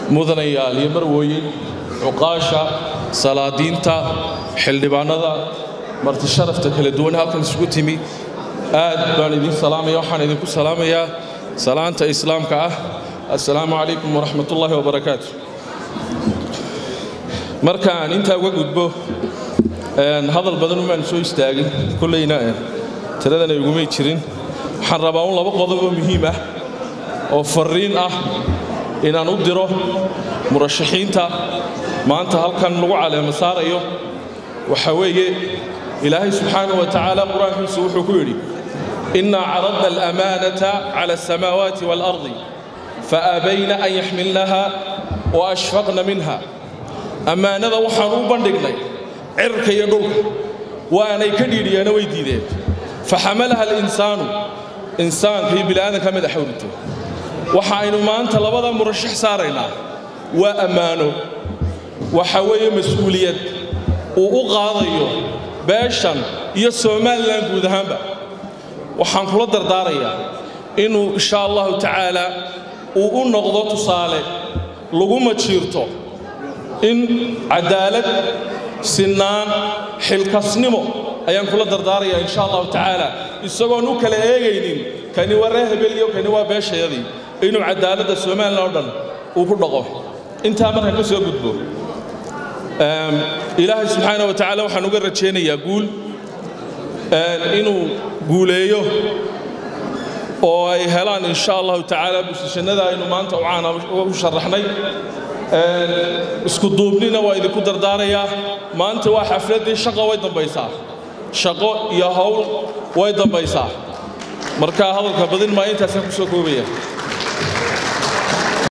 mudanayaal iyo marwooyin cuqaasha salaadiinta xildhibaanada marti sharafta kala duwan halkan isugu timi aad baan idin salaamaya waxaan idinku salaamayaa salaanta islaamka ah assalaamu calaykum waraxmat ullaahi wabarakaatu markaan intaa uga gudbo hadal badan umaan soo istaagin kollayna tiradana igumay jirin waxaan rabaa un laba qodob oo muhiim ah oo farriin ah inaan u diro murashaxiinta maanta halkan lagu caleemo saarayo waxa weeye ilaahay subxaanahu wa tacaala qur-aankiisu wuxuu ku yidhi innaa caradna alamaanata cala asamaawaati waalardi faabayna an yaxmilnaha wa ashfaqna minha ammaanada waxaan u bandhignay cirka iyo dhulka waanay ka dhiidhiyeena way diideen faxamalaha alinsaanu insaanka iyo bini'aadanka madaxa urito waxa aynu maanta labada murashax saaraynaa waa ammaano waxa weeye mas-uuliyad uu u qaadayo beeshan iyo somalilan guud ahaanba waxaan kula dardaarayaa inuu insha allahu tacaala uu u noqdo tusaale laguma jiirto in cadaalad sinaan xilkasnimo ayaan kula dardaarayaa insha allahu tacaala isagoon u kala eegaynin kani waa ree hebeliyo kani waa beeshayadii inuu cadaaladda somalilan oo dhan uu ku dhaqo intaa markaan ka soo gudbo ilaahay subxaana wa tacaala waxaan uga rajaynayaa guul inuu guuleeyo oo ay helaan insha allahu tacaala busishannada aynu maanta ucaana u sharaxnay isku duubnina waa idinku dardaarayaa maanta waa xafladdii shaqa way dambaysaa shaqo iyo hawl way dambaysaa marka hadalka badin maa intaasaan ku soo koobaya